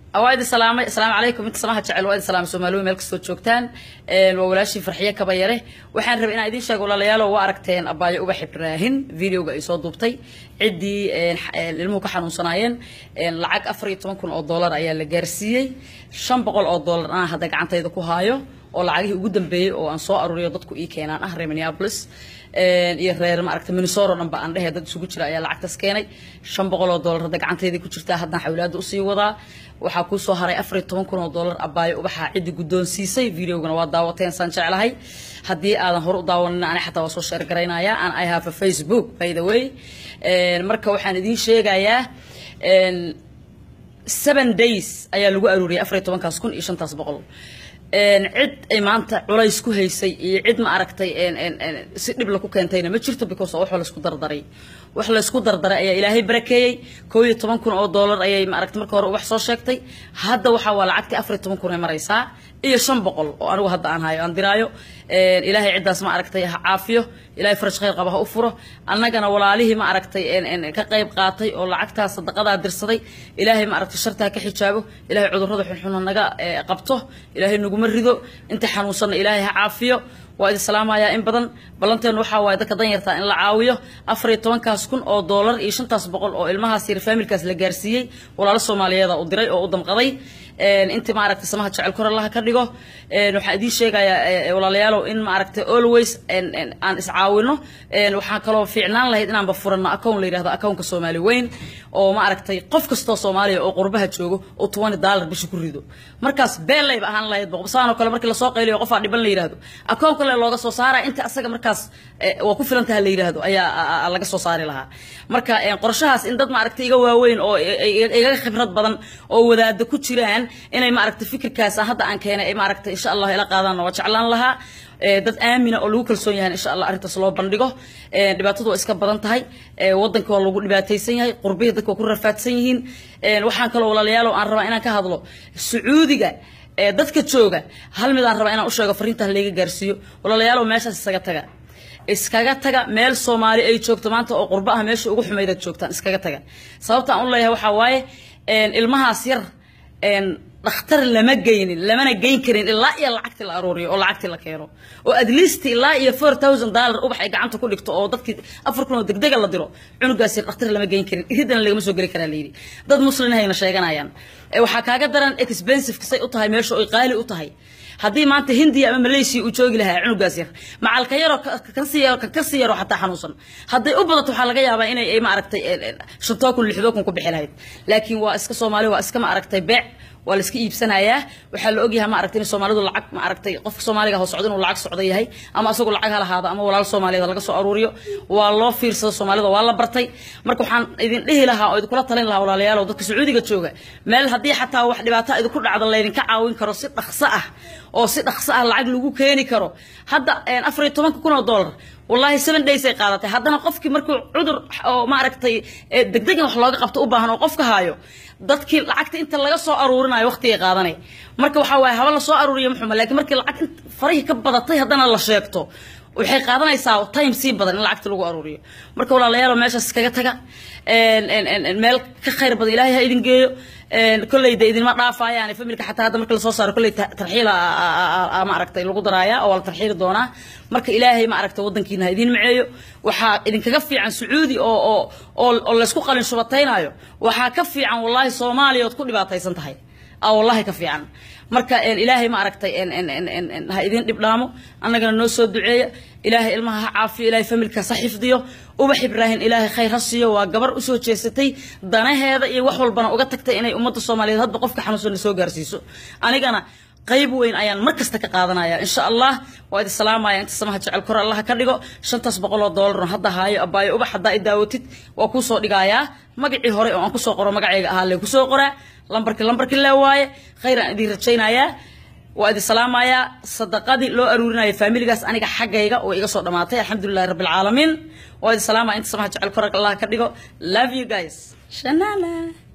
waa idin salaamay asalaamu calaykum inta samaha jecel waa idin salaamay soomaaliwe meel kastoo joogtaan waa walaashii farxiye kabayare waxaan rabay inaan idiin sheego walaalayaalo waa aragteen abaayo ubax ibraahin videoga ay soo duubtay ciddii ilmuhu ka xanuunsanaayeen lacag afar iyo toban kun oo dollar ayaa la gaarsiiyey shan boqol oo dollar anaa hadda gacantayda ku haayo oo lacagihii ugu dambeeyey oo aan soo aruuriyo dadku ii keenaan ah reer minneapolis iyo reer maaragta minnesota dhan ba aan dhehe dad isugu jira ayaa lacagtaas keenay shan boqol oo dollar hadda gacanteydii ku jirtaa haddaan xawlaada usii wadaa waxaa kuu soo haray afar iyo toban kun oo dollar abaayo ubaxaa ciddi guddoonsiisay videogana waa daawateen saan jeclahay haddii aadan hore u daawanin ani xataa waa soo sheer garaynaya an i have a facebook by the way marka waxaan idiin sheegayaa seven days ayaa lagu aruuriyay afar iyo tobankaas kun iyo shantaas boqol cid ay maanta culays ku haysay iyo cid ma aragtay si dhib laku keentayna ma jirto because wax laysku dardaray wax laysku dardaray ayaa ilaahay barakeeyey koo iyo toban kun oo dollar ayay maaragtay marka hore ubax soo sheegtay hadda waxaa waa lacagtii afar iyo toban kun ay maraysaa iyo shan boqol oo anigu hadda aan hayo aan diraayo ilaahay ciddaas ma aragtay ha caafiyo ilaahay faraj khayr qaba ha u furo annagana walaalihii ma aragtay ka qayb qaatay oo lacagtaas sadaqadaa dirsaday ilaahay ma aragtay shartaa ka xijaabo ilaahay cudurrada xunxuna naga qabto ilaahay naguma rido inta xanuunsanna ilaahay ha caafiyo waa idin salaamayaa in badan ballanteenu waxaa waaye dadka danyartaa in la caawiyo afar iyo tobankaas kun oo dollar iyo shantaas boqol oo ilmahaas yar faamilkaas la gaarsiiyey walaalo soomaaliyeeda u diray oo u damqaday intii maaragtay samaha jecel kor allaha ka dhigo waxaan idiin sheegayaa walaalayaalow in maaragtay always aan iscaawino waxaan kaloo fiicnaan lahayd inaanba furano account la yidhahdo accountka soomaali weyn oo maaragtay qof kastoo soomaaliya oo qurbaha joogo oo twenty dollar bisha ku rido markaas beellayba ahaan lahayd boqobsaanoo kale markii lasoo qayliyo qofaa dhiban la yidhahdo account kale looga soo saara inta asaga markaas waa ku filan taha la yidhahdo ayaa laga soo saari lahaa marka qorshahaas in dad maaragtay iga waaweyn oo igaga khibrad badan oo wadaada ku jiraan inay maaragtay fikirkaas hadda aan keenay ay maaragtay insha allah ila qaadaan waa jeclaan lahaa dad aamina oo lagu kalsoon yahay insha allah arrintaas loo bandhigo dhibaatadu waa iska badan tahay waddanka waa lagu dhibaataysan yahay qurbihii dadka waa ku rafaadsan yihiin waxaan kaloo walaalayaalow aan rabaa inaan ka hadlo sacuudiga dadka jooga hal mid aan rabaa inaan u sheego fariintaas layga gaarsiiyo walaalayaalow meeshaas isaga taga iskaga taga meel soomaali ay joogto maanta oo qurbo ah meesha ugu xumaydaad joogtaan iskaga taga sababta aan u leeyahay waxaa waaye ilmahaas yar dhakhtar lama geynin lamana geyn karin ilaa iyo lacagtii la aruuriyo oo lacagtii la keeno oo at least ilaa iyo four thousand dollar ubax ay gacanta ku dhigto oo dadkii afar kun oo degdega la diro cunugaas yar dhakhtar lama geyn karin iridana lagama soo geli karaa layidhi dad muslin hayna sheeganayaan waxaa kaaga daran expensive say u tahay meesha oy qaali u tahay haddii maanta hindiya ama malaysia uu joogi lahaa cunugaas yar macalka yaroo kasii yaro kasii yaroo xataa xanuunsan hadday u badato waxaa laga yaabaa inay maaragtay shantoo kun lixdoo kun ku bixi lahayd laakiin waa iska soomaali waa iska maaragtay beec waa la iska iibsanayaa waxaa la ogyahay maaragtay in soomaalidu lacag maaragtay qofka soomaaliga hoo socda inuu lacag socda yahay ama asagoo lacag ha lahaado ama walaal soomaaliyeed laga soo aruuriyo waa loo fiirsado soomaalida waa la bartay marka waxaan idin dhihi lahaa oo idinkula talin lahaa walaalayaal oo dadka sacuudiga jooga meel haddii xataa wax dhibaato idinku dhacdo laydinka caawin karo si dhaqso ah oo si dhaqso ah lacag lagu keeni karo hadda afar iyo tobanka kun oo dollar والله seven days ay qaadatay haddana qofkii markuu cudur oo maaragtay degdeg in wax looga qabto u baahan oo qofka haayo dadkii lacagta inta laga soo aruurinayo waqtigay qaadanay marka waxaa waaye haba la soo aruuriyo muxuma laakiin markii lacag farihii ka badatay haddana la sheegto waxay qaadanaysaa time sii badan in lacagta lagu aruuriyo marka walaalayaal meeshaas iskaga taga meel ka khayr badan ilaahay ha idin geeyo kolleyda idinma dhaafayaan familka xataa hadda marka lasoo saaro kolley tarxiila maaragtay lagu daraaya oo waa la tarxiili doonaa marka ilaahay maaragtay waddankiina ha idin maceeyo waxaa idinkaga fiican sacuudi oo oo oo laysku qalin shubataynayo waxaa ka fiican wallahi soomaaliya ood ku dhibaataysan tahay aa wallahi ka fiican marka ilaahay ma aragtay ha idin dhibdhaamo annagana noo soo duceeya ilaahay ilmaha ha caafiyo ilaahay familkaas ha xifdiyo ubax ibraahim ilaahay khayr ha siiyo waa gabar usoo jeesatay danaheeda iyo wax walbana uga tagtay inay ummadda soomaaliyeed hadba qofka xanuunsan soo gaarsiiso anigana qayb weyn ayaan mar kasta ka qaadanaya insha allah waa idin salaamaya inta samaha jecel kor allaha ka dhigo shantaas boqol oo doolar hadda haayo abaayo ubax haddaa i daawatid waa kuu soo dhigayaa magacii hore oo aan kusoo qoro magacayga ahaa lee kusoo qoraa lambarkii lambarkii lee waaye khayr aan idin rajaynayaa waa idin salaamayaa sadaqadii loo aruurinaya faamiligaas aniga xaggayga oo iga soo dhamaatay alxamdulilahi rabbi alcaalamiin waa idin salaamaya inta samaha jecel kor allaha ka dhigo love you guys shanana